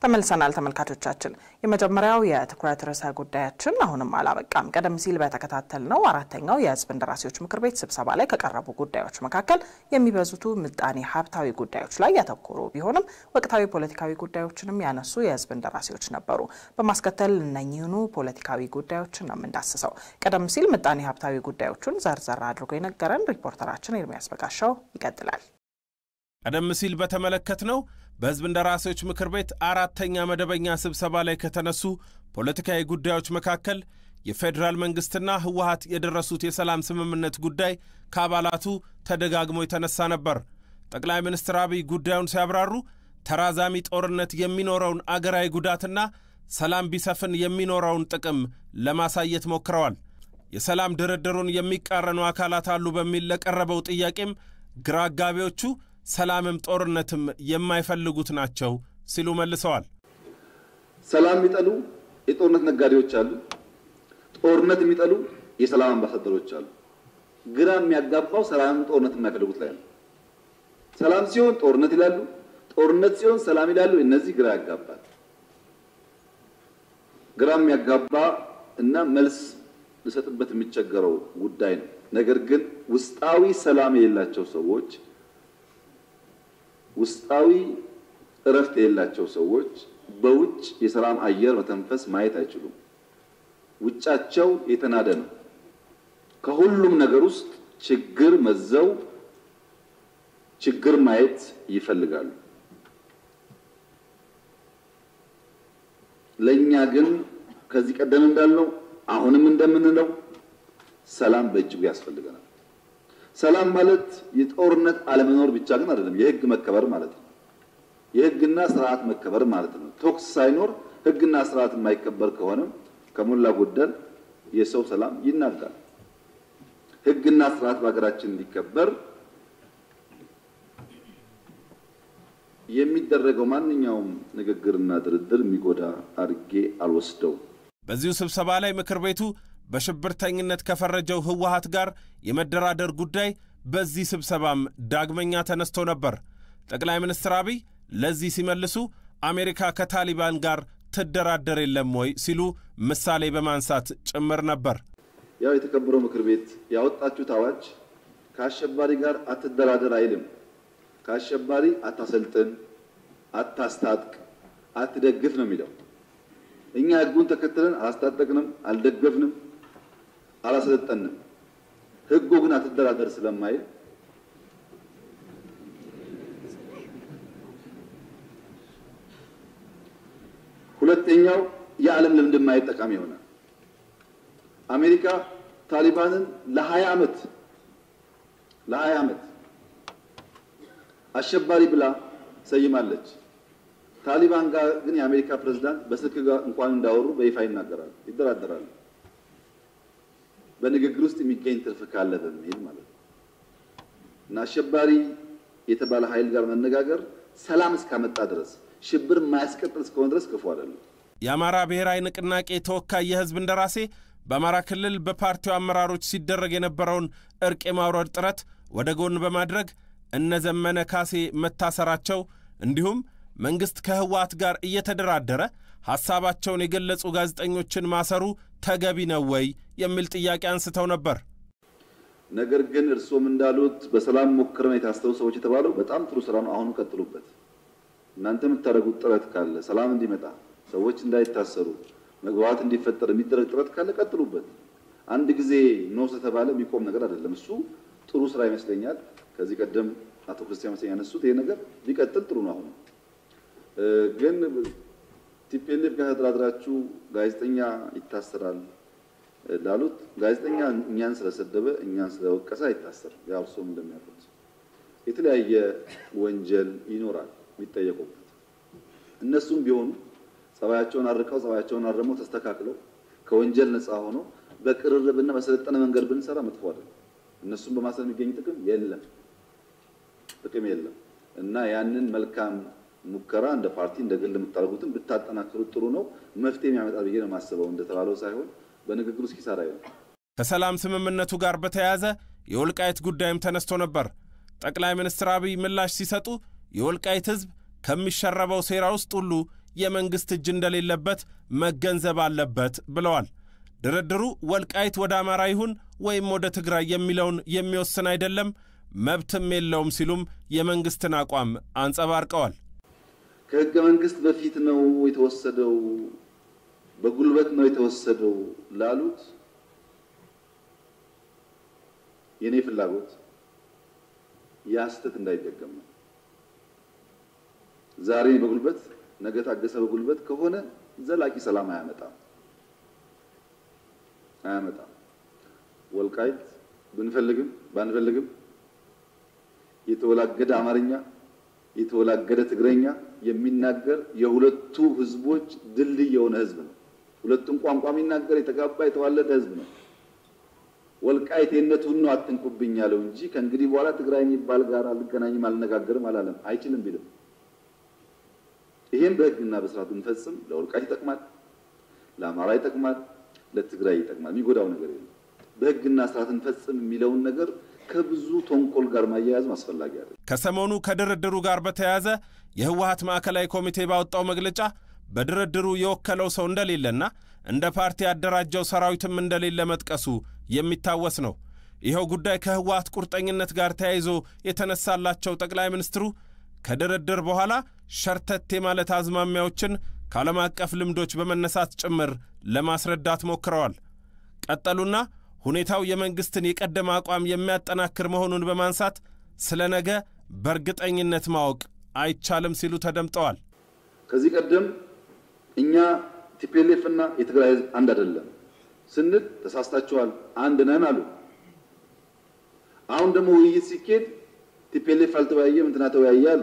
ተመልሰናል ተመልካቾቻችን። የመጀመሪያው የትኩረት ርዕሰ ጉዳያችን አሁንም አላበቃም። ቀደም ሲል በተከታተልነው አራተኛው የሕዝብ እንደራሴዎች ምክር ቤት ስብሰባ ላይ ከቀረቡ ጉዳዮች መካከል የሚበዙቱ ምጣኔ ሀብታዊ ጉዳዮች ላይ ያተኮሩ ቢሆንም ወቅታዊ ፖለቲካዊ ጉዳዮችንም ያነሱ የሕዝብ እንደራሴዎች ነበሩ። በማስከተል እነኚህኑ ፖለቲካዊ ጉዳዮችን ነው የምንዳስሰው። ቀደም ሲል ምጣኔ ሀብታዊ ጉዳዮቹን ዘርዘር አድርጎ የነገረን ሪፖርተራችን ኤርሚያስ በጋሻው ይቀጥላል። ቀደም ሲል በተመለከትነው በሕዝብ እንደራሴዎች ምክር ቤት አራተኛ መደበኛ ስብሰባ ላይ ከተነሱ ፖለቲካዊ ጉዳዮች መካከል የፌዴራል መንግሥትና ህወሀት የደረሱት የሰላም ስምምነት ጉዳይ ከአባላቱ ተደጋግሞ የተነሳ ነበር። ጠቅላይ ሚኒስትር አብይ ጉዳዩን ሲያብራሩ ተራዛሚ ጦርነት የሚኖረውን አገራዊ ጉዳትና ሰላም ቢሰፍን የሚኖረውን ጥቅም ለማሳየት ሞክረዋል። የሰላም ድርድሩን የሚቃረኑ አካላት አሉ በሚል ለቀረበው ጥያቄም ግራ አጋቢዎቹ ሰላምም ጦርነትም የማይፈልጉት ናቸው ሲሉ መልሰዋል። ሰላም የሚጠሉ የጦርነት ነጋዴዎች አሉ። ጦርነት የሚጠሉ የሰላም አምባሳደሮች አሉ። ግራ የሚያጋባው ሰላምም ጦርነት የማይፈልጉት ላይ ነው። ሰላም ሲሆን ጦርነት ይላሉ፣ ጦርነት ሲሆን ሰላም ይላሉ። እነዚህ ግራ ያጋባል። ግራ የሚያጋባ እና መልስ ልሰጥበት የሚቸገረው ጉዳይ ነው። ነገር ግን ውስጣዊ ሰላም የሌላቸው ሰዎች ውስጣዊ እረፍት የሌላቸው ሰዎች በውጭ የሰላም አየር መተንፈስ ማየት አይችሉም። ውጫቸው የተናደ ነው። ከሁሉም ነገር ውስጥ ችግር መዘው ችግር ማየት ይፈልጋሉ። ለእኛ ግን ከዚህ ቀደም እንዳልነው አሁንም እንደምንለው ሰላም በእጅጉ ያስፈልገናል። ሰላም ማለት የጦርነት አለመኖር ብቻ ግን አይደለም፣ የሕግ መከበር ማለት ነው። የሕግና ስርዓት መከበር ማለት ነው። ቶክስ ሳይኖር ሕግና ስርዓት የማይከበር ከሆነ ከሞላ ጎደል የሰው ሰላም ይናጋል። ሕግና ስርዓት በሀገራችን እንዲከበር የሚደረገው ማንኛውም ንግግርና ድርድር የሚጎዳ አድርጌ አልወስደውም። በዚሁ ስብሰባ ላይ ምክር ቤቱ በሽብርተኝነት ከፈረጀው ህወሀት ጋር የመደራደር ጉዳይ በዚህ ስብሰባም ዳግመኛ ተነስቶ ነበር። ጠቅላይ ሚኒስትር አብይ ለዚህ ሲመልሱ አሜሪካ ከታሊባን ጋር ትደራደር የለም ወይ ሲሉ ምሳሌ በማንሳት ጭምር ነበር። ያው የተከበረው ምክር ቤት ያወጣችሁት አዋጅ ከአሸባሪ ጋር አትደራደር አይልም። ከአሸባሪ አታሰልጥን፣ አታስታጥቅ፣ አትደግፍ ነው የሚለው። እኛ ህጉን ተከትለን አላስታጠቅንም፣ አልደገፍንም፣ አላሰለጠንም። ህጉ ግን አትደራደር ስለማይል ሁለተኛው የዓለም ልምድ ማየት ጠቃሚ ይሆናል። አሜሪካ ታሊባንን ለሀያ ዓመት ለሀያ ዓመት አሸባሪ ብላ ሰይማለች። ታሊባን ጋር ግን የአሜሪካ ፕሬዝዳንት በስልክ ጋር እንኳን እንዳወሩ በይፋ ይናገራሉ፣ ይደራደራሉ። በንግግር ውስጥ የሚገኝ ትርፍ ካለ በሚል ማለት ነው። እና አሸባሪ የተባለ ኃይል ጋር መነጋገር ሰላም እስካመጣ ድረስ ሽብር የማያስቀጥል እስከሆነ ድረስ ክፉ አይደለም። የአማራ ብሔራዊ ንቅናቄ ተወካይ የህዝብ እንደራሴ በአማራ ክልል በፓርቲው አመራሮች ሲደረግ የነበረውን እርቅ የማውረድ ጥረት ወደ ጎን በማድረግ እነ ዘመነ ካሴ መታሰራቸው እንዲሁም መንግሥት ከህወሓት ጋር እየተደራደረ ሐሳባቸውን የገለጹ ጋዜጠኞችን ማሰሩ ተገቢ ነው ወይ የሚል ጥያቄ አንስተው ነበር። ነገር ግን እርስዎም እንዳሉት በሰላም ሞክረን የታሰሩ ሰዎች የተባለው በጣም ጥሩ ስራ ነው። አሁኑ ቀጥሉበት። እናንተ የምታደርጉት ጥረት ካለ ሰላም እንዲመጣ ሰዎች እንዳይታሰሩ መግባባት እንዲፈጠር የሚደረግ ጥረት ካለ ቀጥሉበት። አንድ ጊዜ ኖ ስለተባለ የሚቆም ነገር አይደለም። እሱ ጥሩ ስራ ይመስለኛል። ከዚህ ቀደም አቶ ክርስቲያን መሰለኝ ያነሱት ይሄ ነገር ቢቀጥል ጥሩ ነው። አሁኑ ግን ቲፒኤልኤፍ ጋር ተደራድራችሁ ጋዜጠኛ ይታሰራል ላሉት ጋዜጠኛ እኛን ስለሰደበ እኛን ስለወቀሰ አይታሰርም። ያው እርስዎም እንደሚያውቁት የተለያየ ወንጀል ይኖራል የሚጠየቁበት። እነሱም ቢሆኑ ጸባያቸውን አርቀው ጸባያቸውን አርመው ተስተካክለው ከወንጀል ነፃ ሆነው በቅርርብና በሰለጠነ መንገድ ብንሰራ መጥፎ አይደለም። እነሱም በማሰር የሚገኝ ጥቅም የለም ጥቅም የለም እና ያንን መልካም ሙከራ እንደ ፓርቲ እንደ ግል የምታደርጉትን ብታጠናክሩት ጥሩ ነው። መፍትሄ የሚያመጣ ብዬ ነው የማስበው። እንደተባለው ሳይሆን በንግግር ውስጥ ኪሳራ የለም። ከሰላም ስምምነቱ ጋር በተያያዘ የወልቃይት ጉዳይም ተነስቶ ነበር። ጠቅላይ ሚኒስትር አብይ ምላሽ ሲሰጡ የወልቃይት ሕዝብ ከሚሸረበው ሴራ ውስጥ ሁሉ የመንግሥት እጅ እንደሌለበት መገንዘብ አለበት ብለዋል። ድርድሩ ወልቃይት ወደ አማራ ይሁን ወይም ወደ ትግራይ የሚለውን የሚወስን አይደለም፣ መብትም የለውም ሲሉም የመንግሥትን አቋም አንጸባርቀዋል። ከሕገ መንግሥት በፊት ነው የተወሰደው፣ በጉልበት ነው የተወሰደው ላሉት የእኔ ፍላጎት ያ ስህተት እንዳይደገም ነው። ዛሬ በጉልበት ነገ ታገሰ በጉልበት ከሆነ ዘላቂ ሰላም አያመጣም አያመጣም። ወልቃይት ብንፈልግም ባንፈልግም የተወላገደ አማርኛ የተወላገደ ትግረኛ የሚናገር የሁለቱ ህዝቦች ድልድይ የሆነ ህዝብ ነው። ሁለቱም ቋንቋ የሚናገር የተጋባ የተዋለደ ህዝብ ነው። ወልቃይቴነቱን ነው አትንኩብኝ ያለው እንጂ ከእንግዲህ በኋላ ትግራይ የሚባል ጋር አልገናኝም አልነጋገርም አላለም። አይችልም ቢልም ይሄን በህግና በስርዓት ብንፈጽም ለወልቃይት ይጠቅማል፣ ለአማራ ይጠቅማል፣ ለትግራይ ይጠቅማል። የሚጎዳው ነገር የለም። በህግና ስርዓት እንፈጽም የሚለውን ነገር ከብዙ ተንኮል ጋር ማያያዝም አስፈላጊ አይደለም። ከሰሞኑ ከድርድሩ ጋር በተያያዘ የህወሀት ማዕከላዊ ኮሚቴ ባወጣው መግለጫ በድርድሩ የወከለው ሰው እንደሌለና እንደ ፓርቲ ያደራጀው ሰራዊትም እንደሌለ መጥቀሱ የሚታወስ ነው። ይኸው ጉዳይ ከህወሀት ቁርጠኝነት ጋር ተያይዞ የተነሳላቸው ጠቅላይ ሚኒስትሩ ከድርድር በኋላ ሸርተቴ ማለት አዝማሚያዎችን ከዓለም አቀፍ ልምዶች በመነሳት ጭምር ለማስረዳት ሞክረዋል። ቀጠሉና ሁኔታው የመንግሥትን የቀደመ አቋም የሚያጠናክር መሆኑን በማንሳት ስለ ነገ በእርግጠኝነት ማወቅ አይቻልም ሲሉ ተደምጠዋል። ከዚህ ቀደም እኛ ቲፒኤልኤፍ እና የትግራይ ህዝብ አንድ አይደለም ስንል ተሳስታችኋል፣ አንድ ነን አሉ። አሁን ደግሞ ውይይት ሲኬድ ቲፒኤልኤፍ አልተወያየም እንትና ተወያየ አሉ።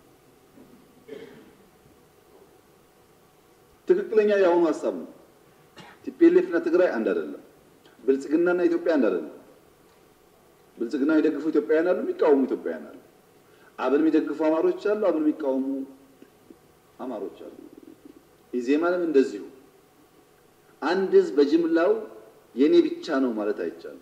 ትክክለኛ የአሁኑ ሀሳብ ነው። ቲፒኤልኤፍ እና ትግራይ አንድ አይደለም። ብልጽግናና ኢትዮጵያ አንድ አይደለም። ብልጽግና የሚደግፉ ኢትዮጵያውያን አሉ፣ የሚቃወሙ ኢትዮጵያውያን አሉ። አብን የሚደግፉ አማሮች አሉ፣ አብን የሚቃወሙ አማሮች አሉ። ኢዜማንም እንደዚሁ። አንድ ህዝብ በጅምላው የኔ ብቻ ነው ማለት አይቻልም።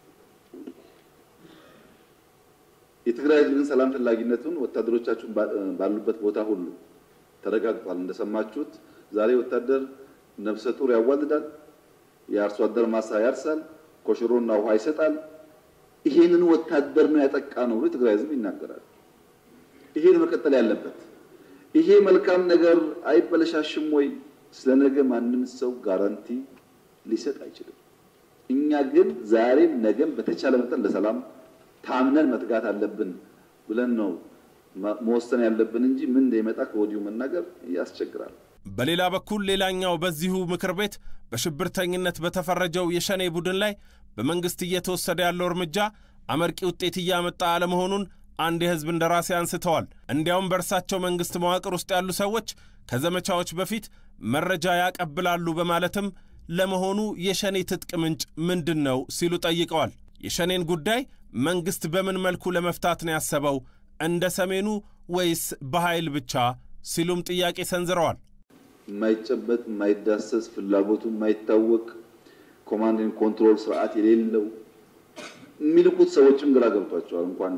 የትግራይ ህዝብ ግን ሰላም ፈላጊነቱን ወታደሮቻችሁን ባሉበት ቦታ ሁሉ ተረጋግጧል። እንደሰማችሁት ዛሬ ወታደር ነፍሰ ጡር ያዋልዳል፣ የአርሶ አደር ማሳ ያርሳል፣ ኮሽሮና ውሃ ይሰጣል። ይሄንን ወታደር ነው ያጠቃ ነው ብሎ የትግራይ ህዝብ ይናገራል። ይሄ ነው መቀጠል ያለበት። ይሄ መልካም ነገር አይበለሻሽም ወይ? ስለ ነገ ማንም ሰው ጋራንቲ ሊሰጥ አይችልም። እኛ ግን ዛሬም ነገም በተቻለ መጠን ለሰላም ታምነን መትጋት አለብን ብለን ነው መወሰን ያለብን እንጂ ምን እንደሚመጣ ከወዲሁ መናገር ያስቸግራል። በሌላ በኩል ሌላኛው በዚሁ ምክር ቤት በሽብርተኝነት በተፈረጀው የሸኔ ቡድን ላይ በመንግሥት እየተወሰደ ያለው እርምጃ አመርቂ ውጤት እያመጣ አለመሆኑን አንድ የሕዝብ እንደራሴ አንስተዋል። እንዲያውም በእርሳቸው መንግሥት መዋቅር ውስጥ ያሉ ሰዎች ከዘመቻዎች በፊት መረጃ ያቀብላሉ በማለትም ለመሆኑ የሸኔ ትጥቅ ምንጭ ምንድን ነው ሲሉ ጠይቀዋል። የሸኔን ጉዳይ መንግሥት በምን መልኩ ለመፍታት ነው ያሰበው? እንደ ሰሜኑ ወይስ በኃይል ብቻ ሲሉም ጥያቄ ሰንዝረዋል። የማይጨበጥ የማይዳሰስ ፍላጎቱ የማይታወቅ ኮማንድን ኮንትሮል ስርዓት የሌለው የሚልኩት ሰዎችም ግራ ገብቷቸዋል። እንኳን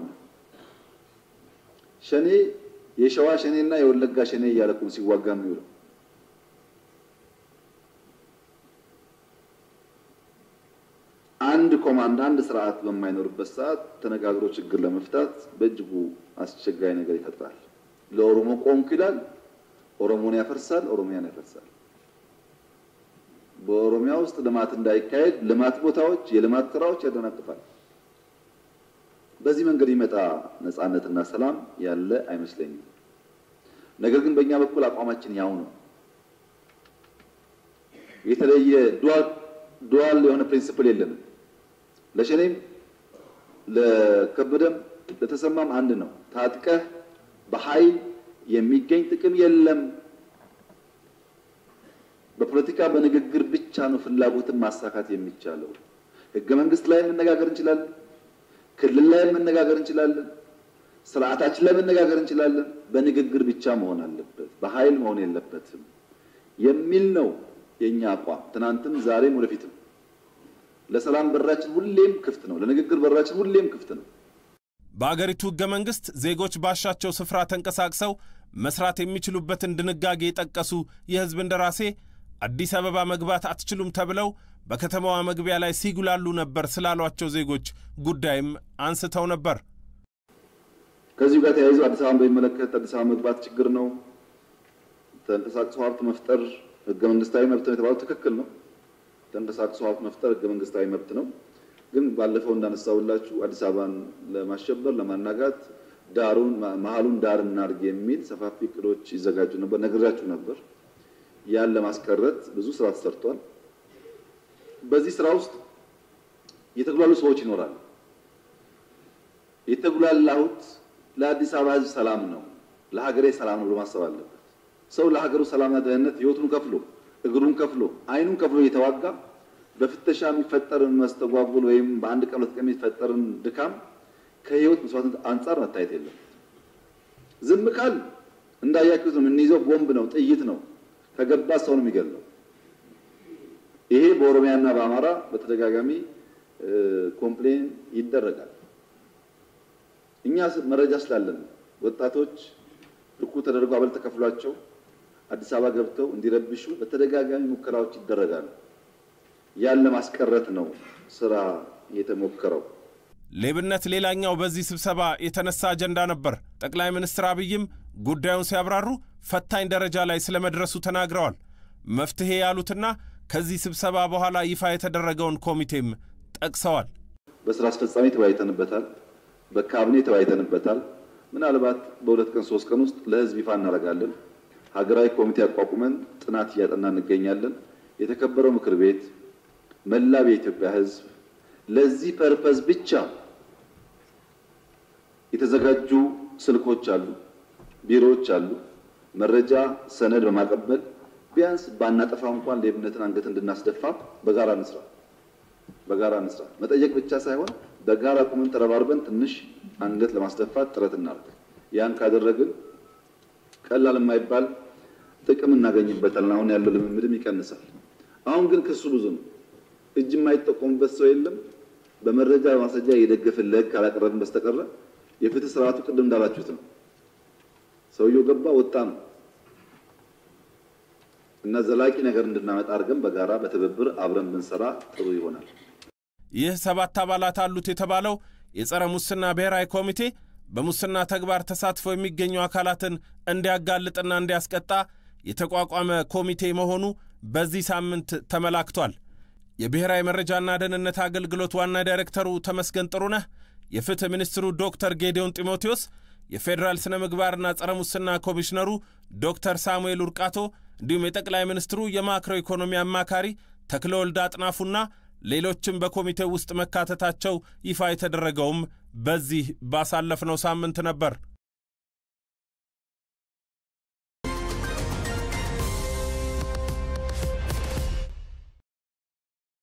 ሸኔ የሸዋ ሸኔ እና የወለጋ ሸኔ እያለቁ ሲዋጋ የሚውለው አንድ ኮማንድ አንድ ስርዓት በማይኖርበት ሰዓት ተነጋግሮ ችግር ለመፍታት በእጅጉ አስቸጋሪ ነገር ይፈጥራል። ለኦሮሞ ቆምኩ ይላል፣ ኦሮሞን ያፈርሳል፣ ኦሮሚያን ያፈርሳል። በኦሮሚያ ውስጥ ልማት እንዳይካሄድ ልማት ቦታዎች፣ የልማት ስራዎች ያደናቅፋል። በዚህ መንገድ ይመጣ ነፃነትና ሰላም ያለ አይመስለኝም። ነገር ግን በእኛ በኩል አቋማችን ያው ነው። የተለየ ዱዋል የሆነ ፕሪንሲፕል የለንም። ለሸኔም ለከበደም ለተሰማም አንድ ነው። ታጥቀህ በኃይል የሚገኝ ጥቅም የለም። በፖለቲካ በንግግር ብቻ ነው ፍላጎትን ማሳካት የሚቻለው። ህገ መንግስት ላይ መነጋገር እንችላለን። ክልል ላይ መነጋገር እንችላለን። ስርዓታችን ላይ መነጋገር እንችላለን። በንግግር ብቻ መሆን አለበት፣ በኃይል መሆን የለበትም የሚል ነው የኛ አቋም። ትናንትም ዛሬም ወደፊትም ለሰላም በራችን ሁሌም ክፍት ነው። ለንግግር በራችን ሁሌም ክፍት ነው። በአገሪቱ ሕገ መንግሥት ዜጎች ባሻቸው ስፍራ ተንቀሳቅሰው መስራት የሚችሉበትን ድንጋጌ የጠቀሱ የሕዝብ እንደራሴ አዲስ አበባ መግባት አትችሉም ተብለው በከተማዋ መግቢያ ላይ ሲጉላሉ ነበር ስላሏቸው ዜጎች ጉዳይም አንስተው ነበር። ከዚሁ ጋር ተያይዞ አዲስ አበባን በሚመለከት አዲስ አበባ መግባት ችግር ነው፣ ተንቀሳቅሶ ሀብት መፍጠር ህገ መንግስታዊ መብት ነው የተባለው ትክክል ነው። ተንቀሳቅሶ ሀብት መፍጠር ህገ መንግስታዊ መብት ነው። ግን ባለፈው እንዳነሳውላችሁ አዲስ አበባን ለማሸበር ለማናጋት ዳሩን መሀሉን ዳር እናድርግ የሚል ሰፋፊ እቅዶች ይዘጋጁ ነበር፣ ነግራችሁ ነበር። ያን ለማስቀረት ብዙ ስራ ተሰርቷል። በዚህ ስራ ውስጥ የተጉላሉ ሰዎች ይኖራል። የተጉላላሁት ለአዲስ አበባ ህዝብ ሰላም ነው፣ ለሀገሬ ሰላም ነው ብሎ ማሰብ አለበት። ሰው ለሀገሩ ሰላምና ደህንነት ህይወቱን ከፍሎ እግሩን ከፍሎ አይኑን ከፍሎ እየተዋጋ በፍተሻ የሚፈጠርን መስተጓጉል ወይም በአንድ ቀን ሁለት ቀን የሚፈጠርን ድካም ከህይወት መስዋዕትነት አንጻር መታየት የለም። ዝም ካል እንዳያችሁት ነው የምንይዘው፣ ቦምብ ነው፣ ጥይት ነው፣ ከገባ ሰው ነው የሚገለው። ይሄ በኦሮሚያና በአማራ በተደጋጋሚ ኮምፕሌን ይደረጋል። እኛ መረጃ ስላለን ወጣቶች ልኩ ተደርጎ አበል ተከፍሏቸው አዲስ አበባ ገብተው እንዲረብሹ በተደጋጋሚ ሙከራዎች ይደረጋሉ። ያን ለማስቀረት ነው ስራ የተሞከረው። ሌብነት ሌላኛው በዚህ ስብሰባ የተነሳ አጀንዳ ነበር። ጠቅላይ ሚኒስትር አብይም ጉዳዩን ሲያብራሩ ፈታኝ ደረጃ ላይ ስለመድረሱ ተናግረዋል። መፍትሄ ያሉትና ከዚህ ስብሰባ በኋላ ይፋ የተደረገውን ኮሚቴም ጠቅሰዋል። በስራ አስፈጻሚ ተወያይተንበታል፣ በካቢኔ ተወያይተንበታል። ምናልባት በሁለት ቀን ሶስት ቀን ውስጥ ለህዝብ ይፋ እናደርጋለን። ሀገራዊ ኮሚቴ አቋቁመን ጥናት እያጠና እንገኛለን። የተከበረው ምክር ቤት መላው የኢትዮጵያ ህዝብ ለዚህ ፐርፐዝ ብቻ የተዘጋጁ ስልኮች አሉ፣ ቢሮዎች አሉ። መረጃ ሰነድ በማቀበል ቢያንስ ባናጠፋ እንኳን ሌብነትን አንገት እንድናስደፋ በጋራ እንስራ፣ በጋራ እንስራ። መጠየቅ ብቻ ሳይሆን በጋራ ቁመን ተረባርበን ትንሽ አንገት ለማስደፋት ጥረት እናድርግ። ያን ካደረግን ቀላል የማይባል ጥቅም እናገኝበታለን። አሁን ያለው ልምምድም ይቀንሳል። አሁን ግን ክሱ ብዙ ነው። እጅ የማይጠቆምበት ሰው የለም። በመረጃ በማስረጃ የደገፍን ለህግ ካላቀረብን በስተቀረ የፍትህ ስርዓቱ ቅድም እንዳላችሁት ነው። ሰውየው ገባ ወጣ ነው እና ዘላቂ ነገር እንድናመጣ አድርገን በጋራ በትብብር አብረን ብንሰራ ጥሩ ይሆናል። ይህ ሰባት አባላት አሉት የተባለው የጸረ ሙስና ብሔራዊ ኮሚቴ በሙስና ተግባር ተሳትፎ የሚገኙ አካላትን እንዲያጋልጥና እንዲያስቀጣ የተቋቋመ ኮሚቴ መሆኑ በዚህ ሳምንት ተመላክቷል። የብሔራዊ መረጃና ደህንነት አገልግሎት ዋና ዳይሬክተሩ ተመስገን ጥሩነህ፣ የፍትህ ሚኒስትሩ ዶክተር ጌዲዮን ጢሞቴዎስ፣ የፌዴራል ስነ ምግባርና ጸረ ሙስና ኮሚሽነሩ ዶክተር ሳሙኤል ውርቃቶ እንዲሁም የጠቅላይ ሚኒስትሩ የማክሮ ኢኮኖሚ አማካሪ ተክለወልድ አጥናፉና ሌሎችም በኮሚቴው ውስጥ መካተታቸው ይፋ የተደረገውም በዚህ ባሳለፍነው ሳምንት ነበር።